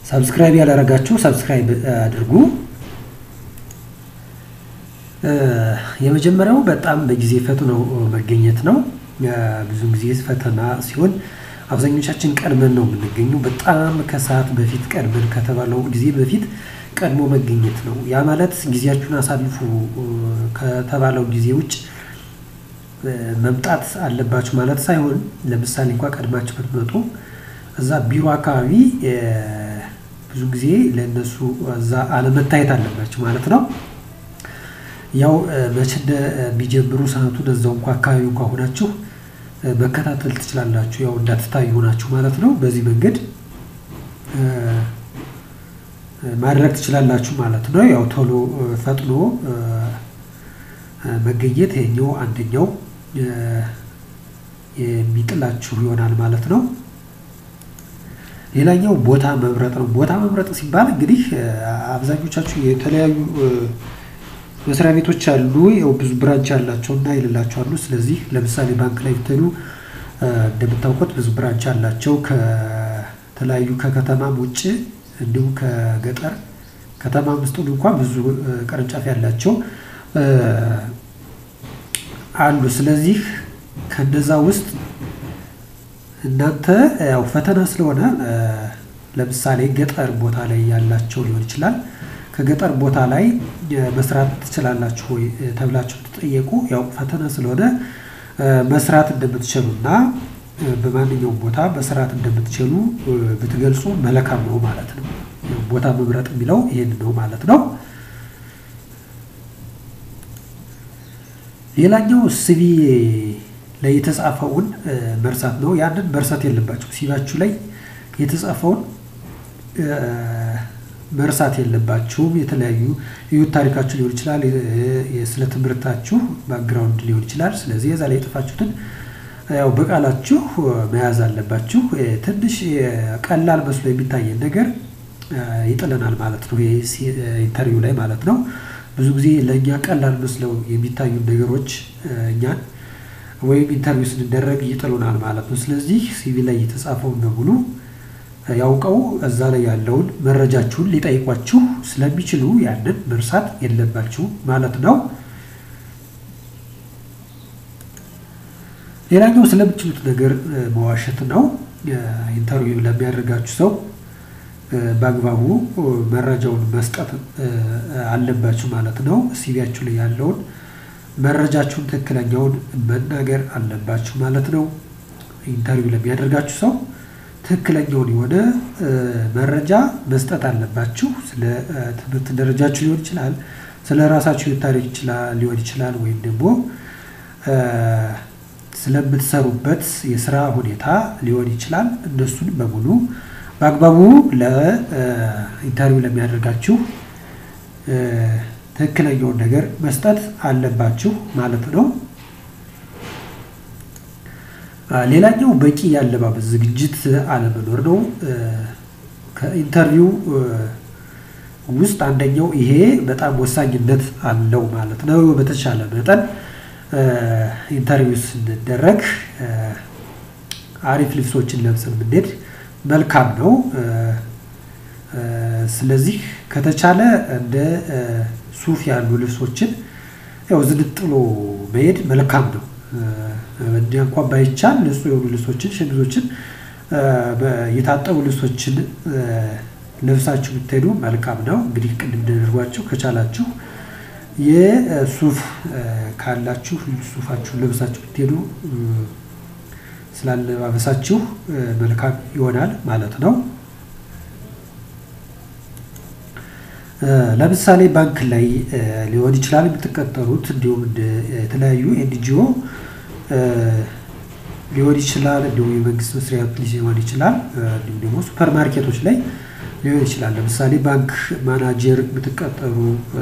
ሰብስክራይብ ያላረጋችሁ ሰብስክራይብ አድርጉ። የመጀመሪያው በጣም በጊዜ ፈጥኖ መገኘት ነው። ብዙ ጊዜ ፈተና ሲሆን አብዛኞቻችን ቀድመን ነው የምንገኘው። በጣም ከሰዓት በፊት ቀድመን ከተባለው ጊዜ በፊት ቀድሞ መገኘት ነው። ያ ማለት ጊዜያችሁን አሳልፉ ከተባለው ጊዜ ውጭ መምጣት አለባችሁ ማለት ሳይሆን፣ ለምሳሌ እንኳ ቀድማችሁ ብትመጡ እዛ ቢሮ አካባቢ ብዙ ጊዜ ለእነሱ እዛ አለመታየት አለባችሁ ማለት ነው። ያው መቼ እንደሚጀምሩ ሰዓቱን እዛው እንኳ አካባቢ እንኳ ሆናችሁ መከታተል ትችላላችሁ። ያው እንዳትታዩ ሆናችሁ ማለት ነው። በዚህ መንገድ ማድረግ ትችላላችሁ ማለት ነው። ያው ቶሎ ፈጥኖ መገኘት ይሄኛው አንደኛው የሚጥላችሁ ይሆናል ማለት ነው። ሌላኛው ቦታ መምረጥ ነው። ቦታ መምረጥ ሲባል እንግዲህ አብዛኞቻችሁ የተለያዩ መስሪያ ቤቶች አሉ። ያው ብዙ ብራንች ያላቸው እና የሌላቸው አሉ። ስለዚህ ለምሳሌ ባንክ ላይ ብትሄዱ እንደምታውቁት ብዙ ብራንች አላቸው ከተለያዩ ከከተማም ውጭ እንዲሁም ከገጠር ከተማ ውስጥ እንኳን ብዙ ቅርንጫፍ ያላቸው አሉ። ስለዚህ ከነዛ ውስጥ እናንተ ያው ፈተና ስለሆነ ለምሳሌ ገጠር ቦታ ላይ ያላቸው ሊሆን ይችላል። ከገጠር ቦታ ላይ መስራት ትችላላችሁ ወይ ተብላችሁ ትጠየቁ። ያው ፈተና ስለሆነ መስራት እንደምትችሉ እና በማንኛውም ቦታ መስራት እንደምትችሉ ብትገልጹ መልካም ነው ማለት ነው። ቦታ መምረጥ የሚለው ይህን ነው ማለት ነው። ሌላኛው ሲቪ ላይ የተጻፈውን መርሳት ነው። ያንን መርሳት የለባቸው። ሲቪያችሁ ላይ የተጻፈውን መርሳት የለባችሁም። የተለያዩ ህይወት ታሪካችሁ ሊሆን ይችላል፣ ስለ ትምህርታችሁ ባክግራውንድ ሊሆን ይችላል። ስለዚህ የዛ ላይ የጠፋችሁትን ያው በቃላችሁ መያዝ አለባችሁ። ትንሽ ቀላል መስሎ የሚታየን ነገር ይጥለናል ማለት ነው። ኢንተርቪው ላይ ማለት ነው። ብዙ ጊዜ ለእኛ ቀላል መስለው የሚታዩ ነገሮች እኛን ወይም ኢንተርቪው ስንደረግ ይጥሉናል ማለት ነው። ስለዚህ ሲቪ ላይ የተጻፈውን በሙሉ ያውቀው እዛ ላይ ያለውን መረጃችሁን ሊጠይቋችሁ ስለሚችሉ ያንን መርሳት የለባችሁ ማለት ነው። ሌላኛው ስለምችሉት ነገር መዋሸት ነው። ኢንተርቪው ለሚያደርጋችሁ ሰው በአግባቡ መረጃውን መስጠት አለባችሁ ማለት ነው። ሲቪያችሁ ላይ ያለውን መረጃችሁን ትክክለኛውን መናገር አለባችሁ ማለት ነው። ኢንተርቪው ለሚያደርጋችሁ ሰው ትክክለኛውን የሆነ መረጃ መስጠት አለባችሁ። ስለ ትምህርት ደረጃችሁ ሊሆን ይችላል፣ ስለ ራሳችሁ ታሪክ ሊሆን ይችላል፣ ወይም ደግሞ ስለምትሰሩበት የስራ ሁኔታ ሊሆን ይችላል። እነሱን በሙሉ በአግባቡ ለኢንተርቪው ለሚያደርጋችሁ ትክክለኛውን ነገር መስጠት አለባችሁ ማለት ነው። ሌላኛው በቂ የአለባበስ ዝግጅት አለመኖር ነው። ከኢንተርቪው ውስጥ አንደኛው ይሄ በጣም ወሳኝነት አለው ማለት ነው። በተቻለ መጠን ኢንተርቪው ስንደረግ አሪፍ ልብሶችን ለብሰን ብንሄድ መልካም ነው። ስለዚህ ከተቻለ እንደ ሱፍ ያሉ ልብሶችን ያው ዝንጥሎ መሄድ መልካም ነው። እንዲያ እንኳን ባይቻል ንጹህ የሆኑ ልብሶችን፣ ሸሚዞችን፣ የታጠቡ ልብሶችን ለብሳችሁ ብትሄዱ መልካም ነው። እንግዲህ ቅድም እንደነገርኳችሁ ከቻላችሁ የሱፍ ካላችሁ ሱፋችሁን ለብሳችሁ ብትሄዱ ስላለባበሳችሁ መልካም ይሆናል ማለት ነው። ለምሳሌ ባንክ ላይ ሊሆን ይችላል የምትቀጠሩት፣ እንዲሁም የተለያዩ ኤንጂኦ ሊሆን ይችላል፣ እንዲሁም የመንግስት መስሪያ ቤት ሊሆን ይችላል፣ እንዲሁም ደግሞ ሱፐር ማርኬቶች ላይ ሊሆን ይችላል። ለምሳሌ ባንክ ማናጀር የምትቀጠሩ፣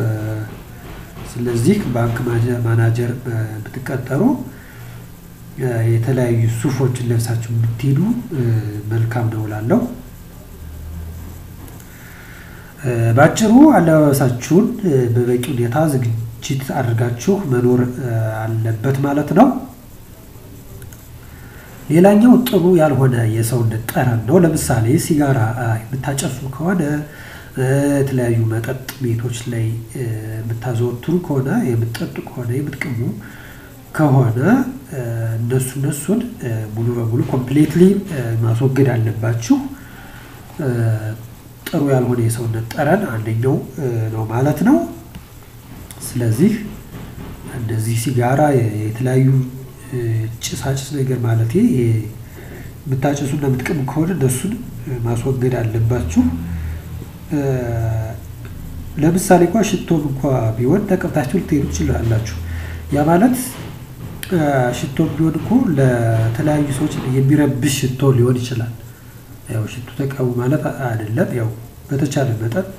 ስለዚህ ባንክ ማናጀር ብትቀጠሩ የተለያዩ ሱፎችን ለብሳችሁ ብትሄዱ መልካም ነው እላለሁ። በአጭሩ አለባበሳችሁን በበቂ ሁኔታ ዝግጅት አድርጋችሁ መኖር አለበት ማለት ነው። ሌላኛው ጥሩ ያልሆነ የሰውነት ጠረን ነው። ለምሳሌ ሲጋራ የምታጨሱ ከሆነ የተለያዩ መጠጥ ቤቶች ላይ የምታዘወትሩ ከሆነ የምትጠጡ ከሆነ የምትቅሙ ከሆነ እነሱ እነሱን ሙሉ በሙሉ ኮምፕሌትሊ ማስወገድ አለባችሁ። ጥሩ ያልሆነ የሰውነት ጠረን አንደኛው ነው ማለት ነው። ስለዚህ እንደዚህ ሲጋራ የተለያዩ ጭሳጭስ ነገር ማለት የምታጭሱና የምትቅሙ ከሆነ እነሱን ማስወገድ አለባችሁ። ለምሳሌ እንኳ ሽቶም እንኳ ቢሆን ተቀብታችሁ ልትሄዱ ትችላላችሁ። ያ ማለት ሽቶም ቢሆን እኮ ለተለያዩ ሰዎች የሚረብሽ ሽቶ ሊሆን ይችላል። ያው ሽቶ ተቀቡ ማለት አይደለም። ያው በተቻለ መጠን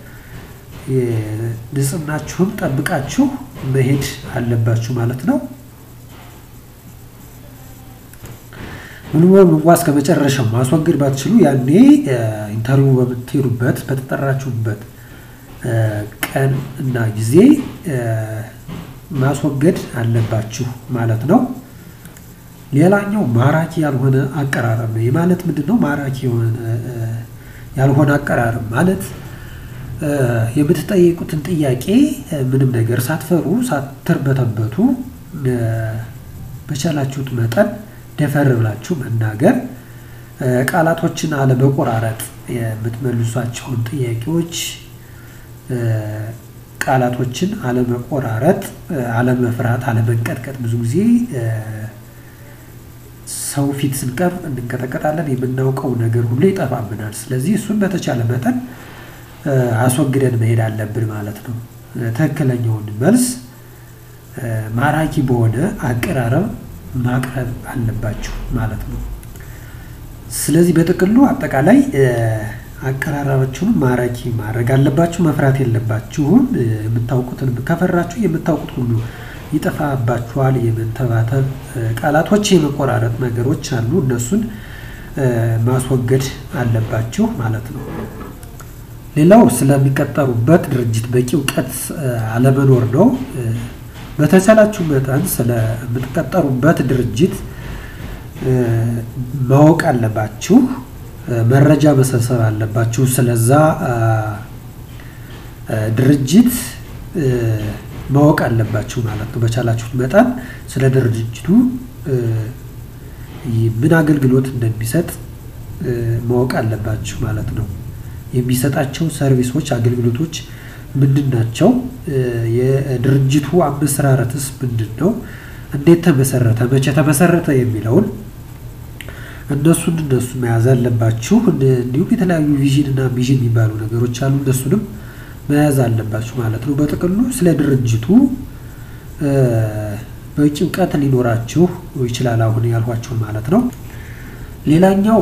ንጽህናችሁን ጠብቃችሁ መሄድ አለባችሁ ማለት ነው። ሙሉ በሙሉ እንኳ እስከ መጨረሻው ማስወገድ ባትችሉ ያኔ ኢንተርቪው በምትሄዱበት በተጠራችሁበት ቀን እና ጊዜ ማስወገድ አለባችሁ ማለት ነው። ሌላኛው ማራኪ ያልሆነ አቀራረብ ነው። የማለት ምንድን ነው? ማራኪ ያልሆነ አቀራረብ ማለት የምትጠይቁትን ጥያቄ ምንም ነገር ሳትፈሩ ሳትርበተበቱ በቻላችሁት መጠን ደፈር ብላችሁ መናገር፣ ቃላቶችን አለመቆራረጥ፣ የምትመልሷቸውን ጥያቄዎች ቃላቶችን አለመቆራረጥ፣ አለመፍራት፣ አለመንቀጥቀጥ። ብዙ ጊዜ ሰው ፊት ስንቀርብ እንንቀጠቀጣለን። የምናውቀው ነገር ሁሉ ይጠፋብናል። ስለዚህ እሱን በተቻለ መጠን አስወግደን መሄድ አለብን ማለት ነው። ትክክለኛውን መልስ ማራኪ በሆነ አቀራረብ ማቅረብ አለባችሁ ማለት ነው። ስለዚህ በጥቅሉ አጠቃላይ አቀራረባችሁን ማራኪ ማድረግ አለባችሁ። መፍራት የለባችሁም። የምታውቁትን ከፈራችሁ የምታውቁት ሁሉ ይጠፋባችኋል። የመንተባተብ ቃላቶች፣ የመቆራረጥ ነገሮች አሉ። እነሱን ማስወገድ አለባችሁ ማለት ነው። ሌላው ስለሚቀጠሩበት ድርጅት በቂ እውቀት አለመኖር ነው። በተቻላችሁ መጠን ስለምትቀጠሩበት ድርጅት ማወቅ አለባችሁ። መረጃ መሰብሰብ አለባችሁ። ስለዛ ድርጅት ማወቅ አለባችሁ ማለት ነው። በቻላችሁት መጠን ስለ ድርጅቱ ምን አገልግሎት እንደሚሰጥ ማወቅ አለባችሁ ማለት ነው። የሚሰጣቸው ሰርቪሶች፣ አገልግሎቶች ምንድን ናቸው? የድርጅቱ አመሰራረትስ ምንድን ነው? እንዴት ተመሰረተ? መቼ ተመሰረተ? የሚለውን እነሱን እነሱ መያዝ አለባችሁ። እንዲሁም የተለያዩ ቪዥን እና ሚዥን የሚባሉ ነገሮች አሉ። እነሱንም መያዝ አለባችሁ ማለት ነው። በጥቅሉ ስለ ድርጅቱ በቂ እውቀት ሊኖራችሁ ይችላል። አሁን ያልኋችሁን ማለት ነው። ሌላኛው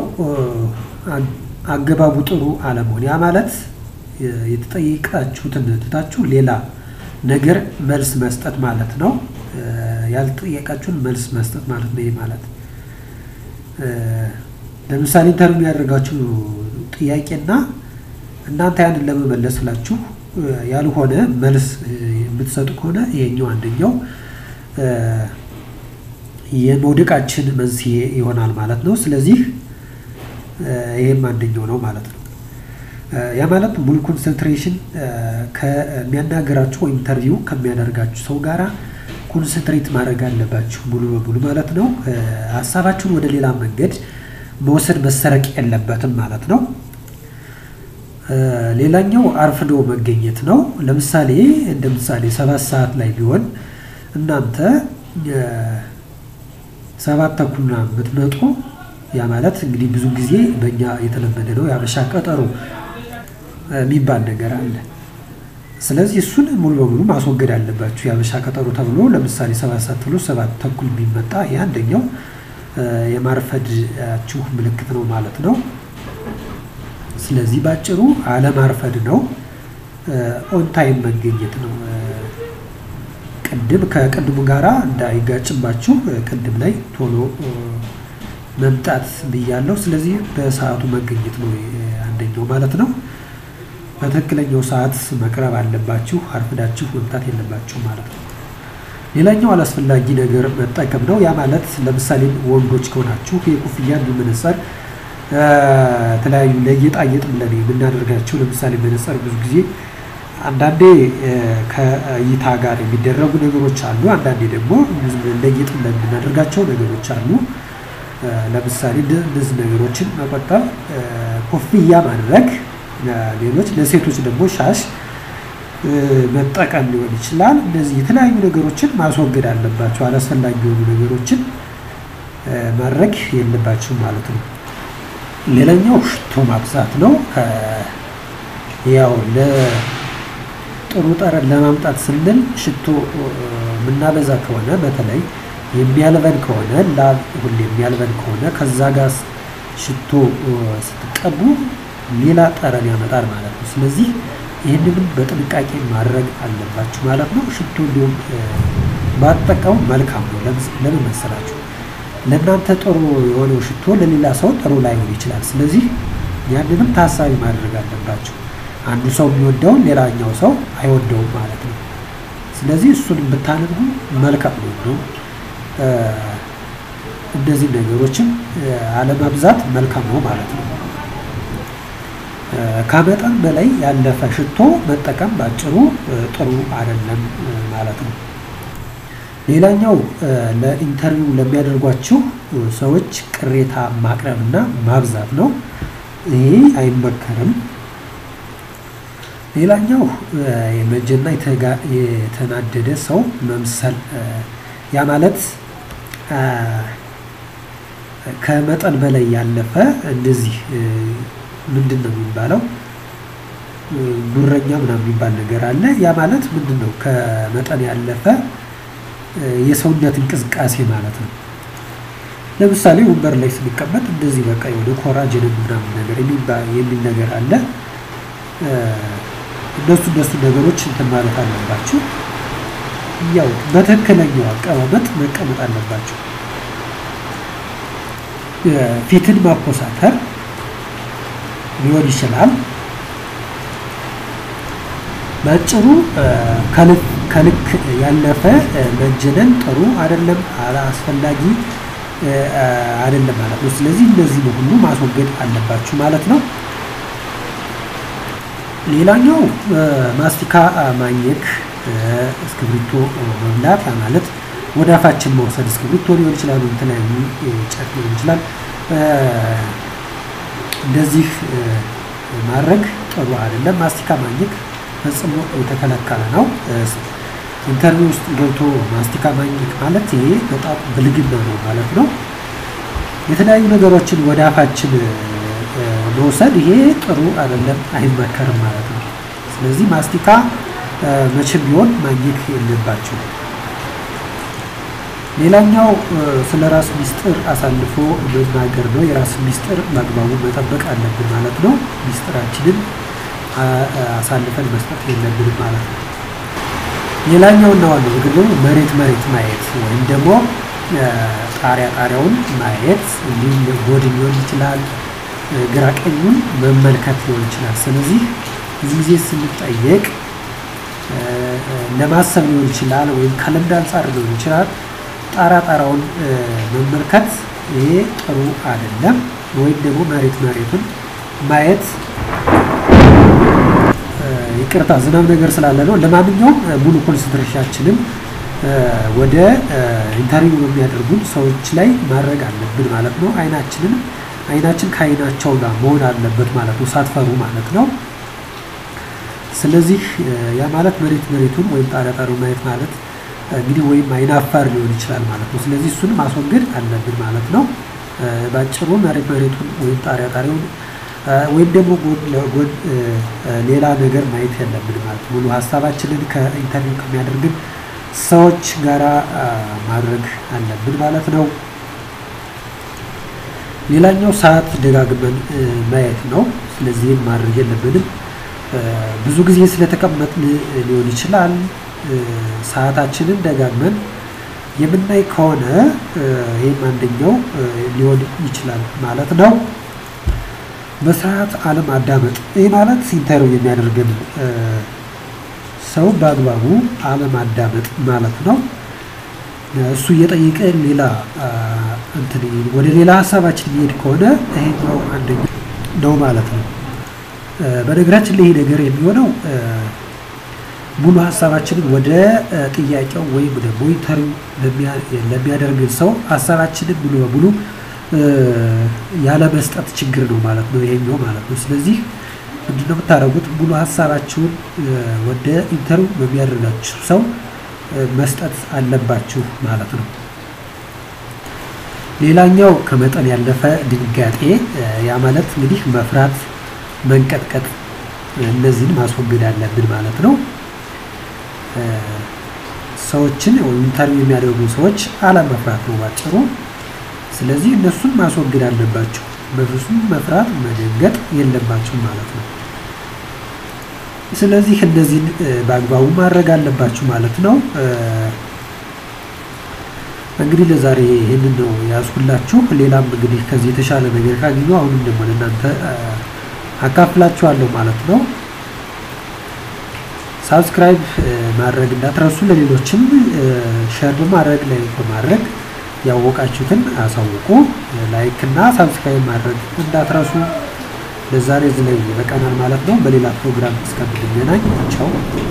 አገባቡ ጥሩ አለመሆን፣ ያ ማለት የተጠየቃችሁትን ትታችሁ ሌላ ነገር መልስ መስጠት ማለት ነው። ያልጠየቃችሁን መልስ መስጠት ማለት ነው። ይህ ማለት ለምሳሌ ኢንተርቪው የሚያደርጋችሁ ጥያቄና እናንተ ያንን ለመመለስ ብላችሁ ያልሆነ መልስ የምትሰጡ ከሆነ ይሄኛው አንደኛው የመውደቃችን መንስኤ ይሆናል ማለት ነው። ስለዚህ ይህም አንደኛው ነው ማለት ነው። ያ ማለት ሙሉ ኮንሰንትሬሽን ከሚያናገራችሁ ወይም ኢንተርቪው ከሚያደርጋችሁ ሰው ጋራ ኮንሰንትሬት ማድረግ አለባችሁ ሙሉ በሙሉ ማለት ነው። ሀሳባችሁን ወደ ሌላ መንገድ መውሰድ መሰረቅ የለበትም ማለት ነው። ሌላኛው አርፍዶ መገኘት ነው። ለምሳሌ እንደ ምሳሌ ሰባት ሰዓት ላይ ቢሆን እናንተ ሰባት ተኩልና የምትመጡ ያ ማለት እንግዲህ ብዙ ጊዜ በእኛ የተለመደ ነው የአበሻ ቀጠሮ የሚባል ነገር አለ። ስለዚህ እሱን ሙሉ በሙሉ ማስወገድ አለባችሁ። የአበሻ ቀጠሮ ተብሎ ለምሳሌ ሰባት ሰዓት ተብሎ ሰባት ተኩል የሚመጣ ይህ አንደኛው የማርፈዳችሁ ምልክት ነው ማለት ነው። ስለዚህ ባጭሩ አለማርፈድ ነው፣ ኦን ታይም መገኘት ነው። ቅድም ከቅድሙ ጋራ እንዳይጋጭባችሁ ቅድም ላይ ቶሎ መምጣት ብያለሁ። ስለዚህ በሰዓቱ መገኘት ነው አንደኛው ማለት ነው። በትክክለኛው ሰዓት መቅረብ አለባችሁ። አርፍዳችሁ መምጣት የለባችሁ ማለት ነው። ሌላኛው አላስፈላጊ ነገር መጠቀም ነው። ያ ማለት ለምሳሌ ወንዶች ከሆናችሁ የኮፍያ እንዲሁም መነጽር የተለያዩ ለጌጣጌጥ ብለን የምናደርጋቸው ለምሳሌ መነጽር ብዙ ጊዜ አንዳንዴ ከእይታ ጋር የሚደረጉ ነገሮች አሉ። አንዳንዴ ደግሞ ለጌጥ ብለን የምናደርጋቸው ነገሮች አሉ። ለምሳሌ እነዚህ ነገሮችን መቆጠብ፣ ኮፍያ ማድረግ፣ ሌሎች ለሴቶች ደግሞ ሻሽ መጠቀም ሊሆን ይችላል። እነዚህ የተለያዩ ነገሮችን ማስወገድ አለባቸው። አላስፈላጊ የሆኑ ነገሮችን ማድረግ የለባቸውም ማለት ነው። ሌላኛው ሽቶ ማብዛት ነው። ያው ለጥሩ ጠረን ለማምጣት ስንል ሽቶ የምናበዛ ከሆነ በተለይ የሚያልበን ከሆነ ላብ ሁሌ የሚያልበን ከሆነ ከዛ ጋር ሽቶ ስትቀቡ ሌላ ጠረን ያመጣል ማለት ነው። ስለዚህ ይህንንም በጥንቃቄ ማድረግ አለባችሁ ማለት ነው። ሽቶ እንዲሁም ባትጠቀሙ መልካም ነው። ለምን መሰላችሁ? ለእናንተ ጥሩ የሆነው ሽቶ ለሌላ ሰው ጥሩ ላይሆን ይችላል። ስለዚህ ያንንም ታሳቢ ማድረግ አለባቸው። አንዱ ሰው የሚወደውን ሌላኛው ሰው አይወደውም ማለት ነው። ስለዚህ እሱን ብታደርጉ መልካም ነው። እነዚህ ነገሮችን አለማብዛት መልካም ነው ማለት ነው። ከመጠን በላይ ያለፈ ሽቶ መጠቀም ባጭሩ ጥሩ አይደለም ማለት ነው። ሌላኛው ለኢንተርቪው ለሚያደርጓችሁ ሰዎች ቅሬታ ማቅረብና ማብዛት ነው። ይሄ አይመከርም። ሌላኛው የመጀና የተናደደ ሰው መምሰል ያ ማለት ከመጠን በላይ ያለፈ እንደዚህ ምንድን ነው የሚባለው? ጉረኛ ምናምን የሚባል ነገር አለ። ያ ማለት ምንድን ነው? ከመጠን ያለፈ የሰውነት እንቅስቃሴ ማለት ነው። ለምሳሌ ወንበር ላይ ስንቀመጥ እንደዚህ በቃ የሆነ ኮራጅን ምናምን ነገር የሚል ነገር አለ። እነሱ እነሱ ነገሮች እንትን ማለት አለባችሁ። ያው በትክክለኛው አቀማመጥ መቀመጥ አለባቸው። ፊትን ማኮሳተር ሊሆን ይችላል። በአጭሩ ከልክ ያለፈ መጀነን ጥሩ አይደለም፣ አስፈላጊ አይደለም ማለት ነው። ስለዚህ እነዚህ ሁሉ ማስወገድ አለባችሁ ማለት ነው። ሌላኛው ማስቲካ ማኘክ፣ እስክብሪቶ መብላት ያ ማለት ወደ አፋችን መውሰድ እስክብሪቶ ሊሆን ይችላል፣ የተለያዩ ጨርቅ ሊሆን ይችላል። እንደዚህ ማድረግ ጥሩ አይደለም። ማስቲካ ማኘክ ፈጽሞ የተከለከለ ነው። ኢንተርቪው ውስጥ ገብቶ ማስቲካ ማኘክ ማለት ይሄ በጣም ብልግና ነው ማለት ነው። የተለያዩ ነገሮችን ወደ አፋችን መውሰድ ይሄ ጥሩ አይደለም፣ አይመከርም ማለት ነው። ስለዚህ ማስቲካ መቼም ቢሆን ማኘክ የለባቸው። ሌላኛው ስለ ራስ ሚስጥር አሳልፎ መናገር ነው። የራስ ሚስጥር በአግባቡ መጠበቅ አለብን ማለት ነው። ሚስጥራችንን አሳልፈን መስጠት የለብንም ማለት ነው። ሌላኛው እና ዋናው ነገር ደግሞ መሬት መሬት ማየት ወይም ደግሞ ጣሪያ ጣሪያውን ማየት እንዲሁም ጎድን ሊሆን ይችላል፣ ግራ ቀኙን መመልከት ሊሆን ይችላል። ስለዚህ ብዙ ጊዜ ስንጠየቅ ለማሰብ ሊሆን ይችላል ወይም ከልምድ አንጻር ሊሆን ይችላል ጣራ ጣራውን መመልከት ይሄ ጥሩ አይደለም። ወይም ደግሞ መሬት መሬቱን ማየት ይቅርታ፣ ዝናብ ነገር ስላለ ነው። ለማንኛውም ሙሉ ኮንሰንትሬሽናችንን ወደ ኢንተርቪው በሚያደርጉን ሰዎች ላይ ማድረግ አለብን ማለት ነው። አይናችንን አይናችን ከአይናቸው ጋር መሆን አለበት ማለት ነው፣ ሳትፈሩ ማለት ነው። ስለዚህ ያ ማለት መሬት መሬቱን ወይም ጣሪያ ጣሪያውን ማየት ማለት እንግዲህ ወይም አይናፋር ሊሆን ይችላል ማለት ነው። ስለዚህ እሱን ማስወገድ አለብን ማለት ነው። ባጭሩ መሬት መሬቱን ወይም ጣሪያ ጣሪያውን ወይም ደግሞ ጎን ለጎን ሌላ ነገር ማየት የለብን ማለት ሙሉ ሀሳባችንን ከኢንተርቪው ከሚያደርግን ሰዎች ጋራ ማድረግ አለብን ማለት ነው። ሌላኛው ሰዓት ደጋግመን ማየት ነው። ስለዚህም ማድረግ የለብንም። ብዙ ጊዜ ስለተቀመጥን ሊሆን ይችላል ሰዓታችንን ደጋግመን የምናይ ከሆነ ይህም አንደኛው ሊሆን ይችላል ማለት ነው። በስርዓት አለማዳመጥ፣ ይህ ማለት ኢንተርቪው የሚያደርግን ሰው በአግባቡ አለማዳመጥ ማለት ነው። እሱ እየጠየቀ ሌላ እንትን ወደ ሌላ ሀሳባችን የሚሄድ ከሆነ ይሄኛው አንደኛ ነው ማለት ነው። በነገራችን ላይ ይሄ ነገር የሚሆነው ሙሉ ሀሳባችንን ወደ ጥያቄው ወይም ደግሞ ኢንተርቪው ለሚያደርግን ሰው ሀሳባችንን ሙሉ በሙሉ ያለ መስጠት ችግር ነው ማለት ነው ይሄኛው ማለት ነው። ስለዚህ ምንድነው የምታደርጉት? ሙሉ ሀሳባችሁን ወደ ኢንተርቪው በሚያደርጋችሁ ሰው መስጠት አለባችሁ ማለት ነው። ሌላኛው ከመጠን ያለፈ ድንጋጤ፣ ያ ማለት እንግዲህ መፍራት፣ መንቀጥቀጥ እነዚህን ማስወገድ አለብን ማለት ነው። ሰዎችን ኢንተርቪው የሚያደርጉ ሰዎች አለመፍራት ነው ባጭሩ። ስለዚህ እነሱን ማስወገድ አለባቸው። በፍጹም መፍራት መደንገጥ የለባቸው ማለት ነው። ስለዚህ እነዚህን በአግባቡ ማድረግ አለባችሁ ማለት ነው። እንግዲህ ለዛሬ ይህንን ነው ያዝኩላችሁ። ሌላም እንግዲህ ከዚህ የተሻለ ነገር ካገኘሁ አሁንም ደግሞ ለእናንተ አካፍላችኋለሁ ማለት ነው። ሳብስክራይብ ማድረግ እንዳትረሱ፣ ለሌሎችም ሸር በማድረግ ላይ በማድረግ ያወቃችሁትን አሳውቁ። ላይክ እና ሳብስክራይብ ማድረግ እንዳትረሱ። ለዛሬ እዚህ ላይ ይበቃናል ማለት ነው። በሌላ ፕሮግራም እስከምንገናኝ ቻው።